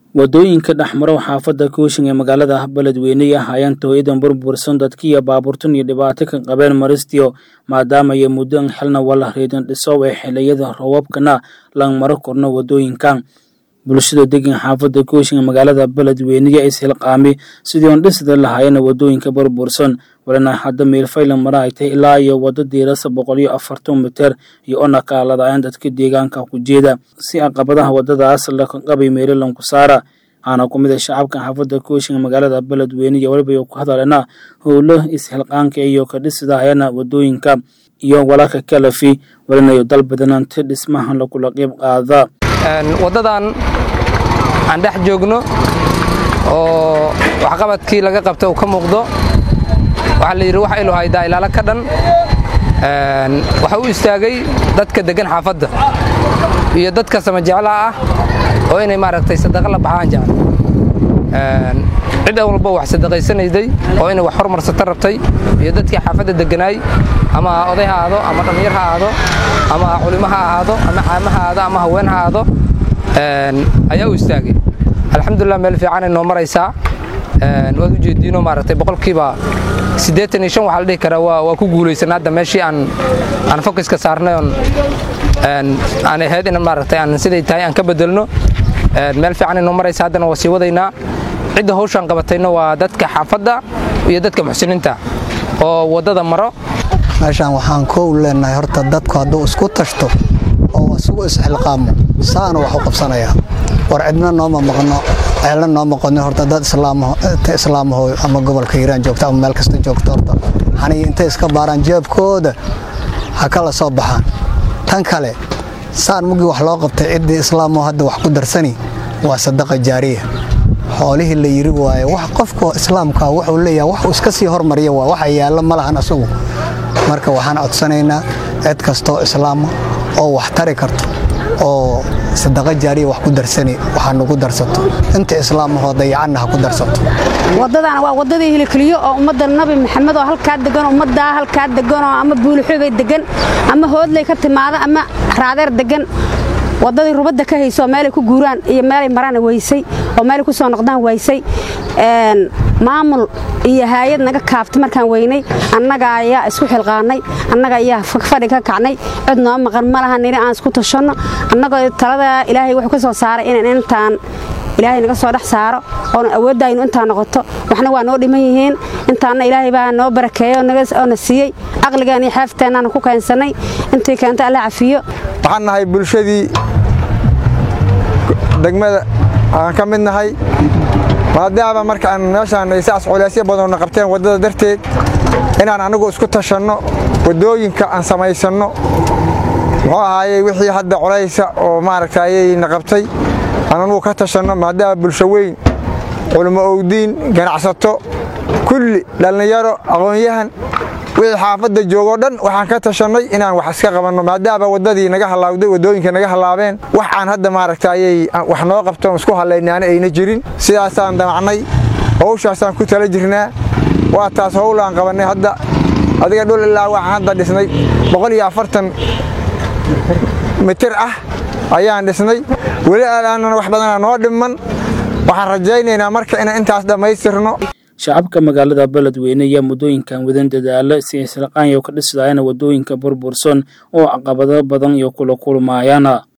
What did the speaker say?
wadooyinka dhexmaro xaafadda kooshin ee magaalada beledweyne ay ahaayeen tooyadan burbursan dadkiiyo baabuurtan iyo dhibaato ka qabeen maristiyo maadaama ay muddo xilna wala reedin dhisow ee xiliyada roobabkana lang maro korno wadooyinkan bulshada degan xaafadda kooshin ee magaalada beledweyne is hilqaami sidii oon dhisida lahaayeen wadooyinka burbursan walina hadda meelfaylan mara ay tahay ilaa iyo waddo diirasa boqol iyo afartan mitir iyo ona kaaladaayeen dadka deegaanka ku jeeda si caqabadaha waddadaas laka qabay meelalan ku saara waxaana ku mid a shacabka xaafadda kooshin ee magaalada beledweyne iyo weliba ku hadalena howlo is-xilqaanka iyo ka dhisidahayana wadooyinka iyo walaka kalafi walinayo dal badanaanti dhismahan lakula qeyb qaada waddadan aan dhex joogno oo waxqabadkii laga qabta uu ka muuqdo waxaa la yidhi wax ilu haydaa ilaalo ka dhan waxa u istaagay dadka deggan xaafadda iyo dadka samajeclaha ah oo inay maaragtay sadaqa la baxaan jecel cid walba wax sadaqaysanayday oo inay wax hormarsata rabtay iyo dadkii xaafadda degganaay ama oday ha aado ama dhallinyar ha aado ama culimo ha ahaado ama caamo ha aado ama haween ha aado ayaa u istaagay alxamdulilah meel fiicanay noo maraysaa waad u jeediino maaragtay boqolkiiba siddeetan iyo shan waxaa la dhihi karaa waa ku guulaysan hadda meeshii aan aan fokiska saarnay oon aan ahayd in maaragtay aan siday tahay aan ka bedelno meel fiicanay noo maraysa haddana waa sii wadaynaa cidda hawshaan qabatayna waa dadka xaafadda iyo dadka muxsiniinta oo waddada maro meeshaan waxaan koow leenahay horta dadku hadduu isku tashto oo isugu isxilqaamo saana wax u qabsanayaa war cidna nooma maqno ceelna noo maqonin horta dad islaamaho ama gobolka hiiraan joogta ama meel kasta joogta horta xaniyo intay iska baaraan jeebkooda ha kala soo baxaan tan kale saan mugii wax loo qabtay ciddii islaamo hadda wax ku darsani waa sadaqa jaariya xoolihii la yiri waaye wax qofka islaamka wuxuu leeyahay wax uu iska sii hormariya waa waxa yaallo ma lahan asagu marka waxaan codsanaynaa cid kastoo islaama oo wax tari karto oo sadaqa jaariya wax ku darsani waxaa nugu darsato inta islaamahoo dayacanna ha ku darsato waddadana waa waddadii hilikeliyo oo ummadda nabi maxamed oo halkaa degan ummaddaa halkaa deganoo ama buulixoogay degan ama hoodley ka timaada ama raadeer degan waddadii rubadda ka hayso oo meelay ku guuraan iyo meelay maraan waysay oo meelay ku soo noqdaan waysay maamul iyo haayad naga kaaftay markaan weynay annaga ayaa isku xilqaannay annaga ayaa fadhi ka kacnay cid noo maqan ma laha nini aan isku tashanno annagoo talada ilaahay wuxuu ka soo saaray inaan intaan ilaahay naga soo dhex saaro oona awooddaaynu intaa noqoto waxna waa noo dhiman yihiin intaanna ilaahay baa noo barakeeyo oo na siiyey caqligaan iyo xeefteennaana ku keensannay intii keenta alla cafiyo waxaan nahay bulshadii degmada aan ka mid nahay maadaama markaan meeshaan ay saas culaysyo badanna qabteen waddada darteed inaan anigu isku tashanno waddooyinka aan samaysanno muxuu ahaayey wixii hadda culaysa oo maaragta ayayna qabtay aan anugu ka tashanno maadaama bulsho weyn culimo owdiin ganacsato kulli dhallinyaro aqoon-yahan wixii xaafadda joogoo dhan waxaan ka tashannay inaan wax iska qabanno maadaama waddadii naga halaawday waddooyinka naga halaabeen wax aan hadda maaragta ayay wax noo qabtoon isku hallaynaana ayna jirin sidaasaan damacnay howshaasaan ku tala jirnaa waa taas howlaan qabannay hadda adiga dhul ilaa waxaan hadda dhisnay boqol iyo afartan mitir ah ayaan dhisnay weli aanan wax badanaa noo dhimman waxaan rajaynaynaa marka inaan intaas dhammaystirno shacabka magaalada beledweyne ayaa muddooyinkan wadan dadaalo si islaqaanyo ka dhisidayana wadooyinka burbursan oo caqabado badan iyo kula kulmaayana